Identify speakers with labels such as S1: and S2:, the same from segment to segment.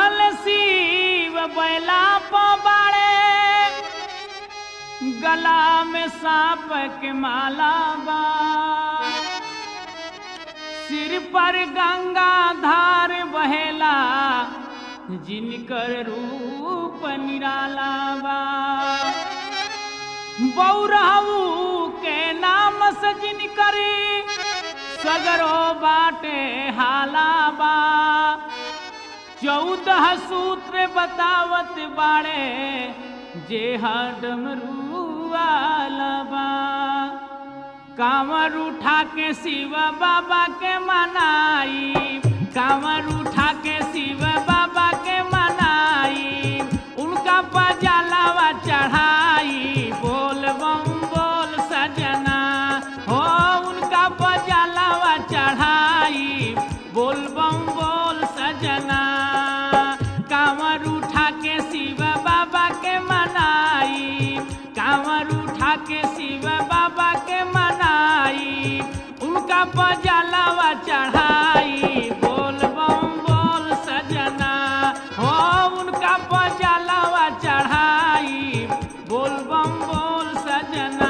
S1: चढ़ल शिव बैला पबाड़े गला में सांप के माला बा सिर पर गंगा धार बहेला जिनकर रूप निराला बा बौरहू के नाम से जिनकर सगरो बाटे हाला बा चौदह सूत्र बतावत बाड़े जे डमरू वाला बा कांवर उठा के शिव बाबा के मनाई कांवर उठा के शिव बाबा के मनाई उनका पजालावा चढ़ाई बोल बम बोल सजना हो उनका पजालावा चढ़ाई बोल बम बोल सजना कांवर उठा के शिव बाबा के मनाई कांवर उठा के शिव बाबा के मनाई उनका पजालावा चढ़ाई बोल बम बोल सजना हो उनका पजालावा चढ़ाई बोल बम बोल सजना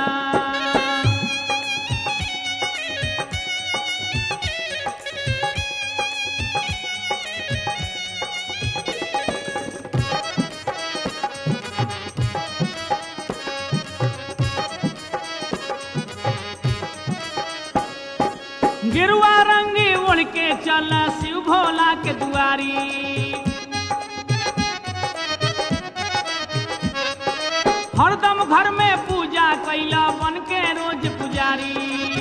S1: गिरुआ रंगी उड़ के चल शिव भोला के दुआरी हरदम घर में पूजा कैला बन के रोज पुजारी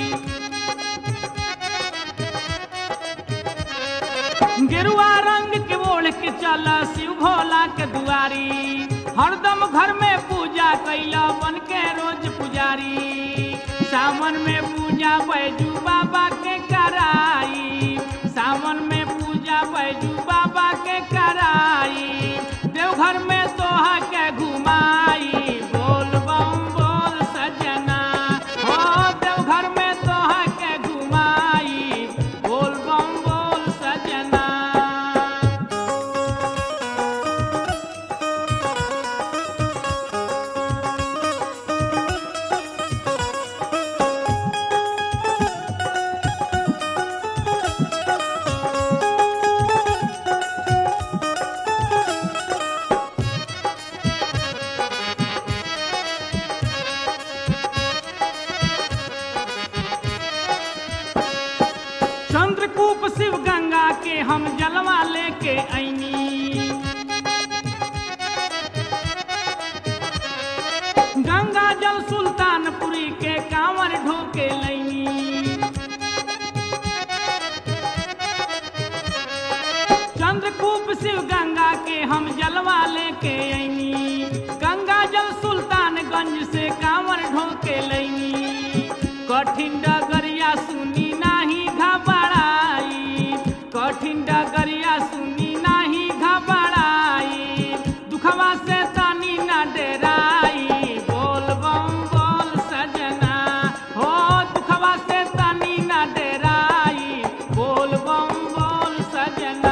S1: गिरुआ रंग के ओढ़ के चल शिव भोला के दुआरी हरदम घर में पूजा कैला बन के रोज पुजारी सावन में पूजा बैजू बाबा के कराई सावन में पूजा बैजू बाबा के कराई देवघर में तोहा के घुमाई बोल बम बोल सजना हो देवघर में तोहा के घुमाई बोल बम बोल सजना चंद्रकूप शिव गंगा के हम जलवा लेके ऐनी गंगा जल सुल्तानपुरी के कांवर ढोके लैनी चंद्रकूप शिव गंगा के हम जलवा लेके ऐनी गंगा जल सुल्तानगंज से कांवर ढोके लैनी कठिन डगरिया सुनी नाही घबराई कठिन डगरिया सुनी नाही घबराई दुखवा से तनी न डराई बोल बम बोल सजना हो दुखवा से तनी न डराई बोल बम बोल सजना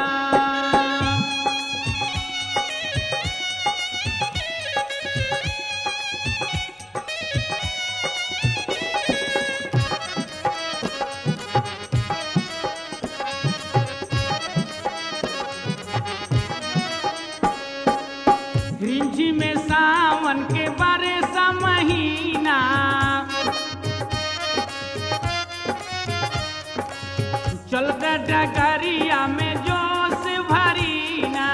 S1: रिंझी में सावन के बारे सा महीना चलते डगरिया में जोश भरीना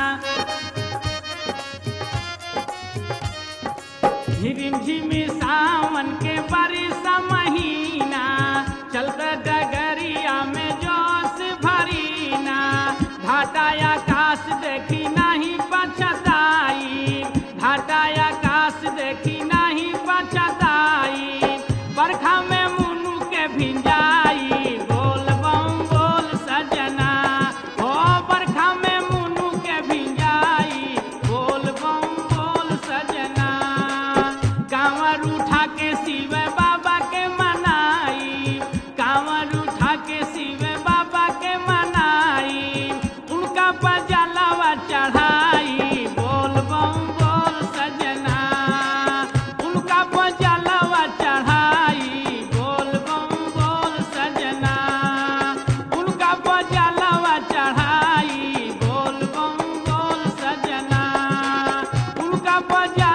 S1: रिमझिमी सावन के बारिश महीना चलते डगरिया में जोश भरीना घाटा आकाश देखी नहीं पछताई घाटा आकाश देखी नहीं पछताई बरखा में मुनु के भिंजाई बोल बम बोल सजना हो बरखा में मुनु के भिंजाई बोल बम बोल सजना कांवर उठा के शिव बाबा के बजा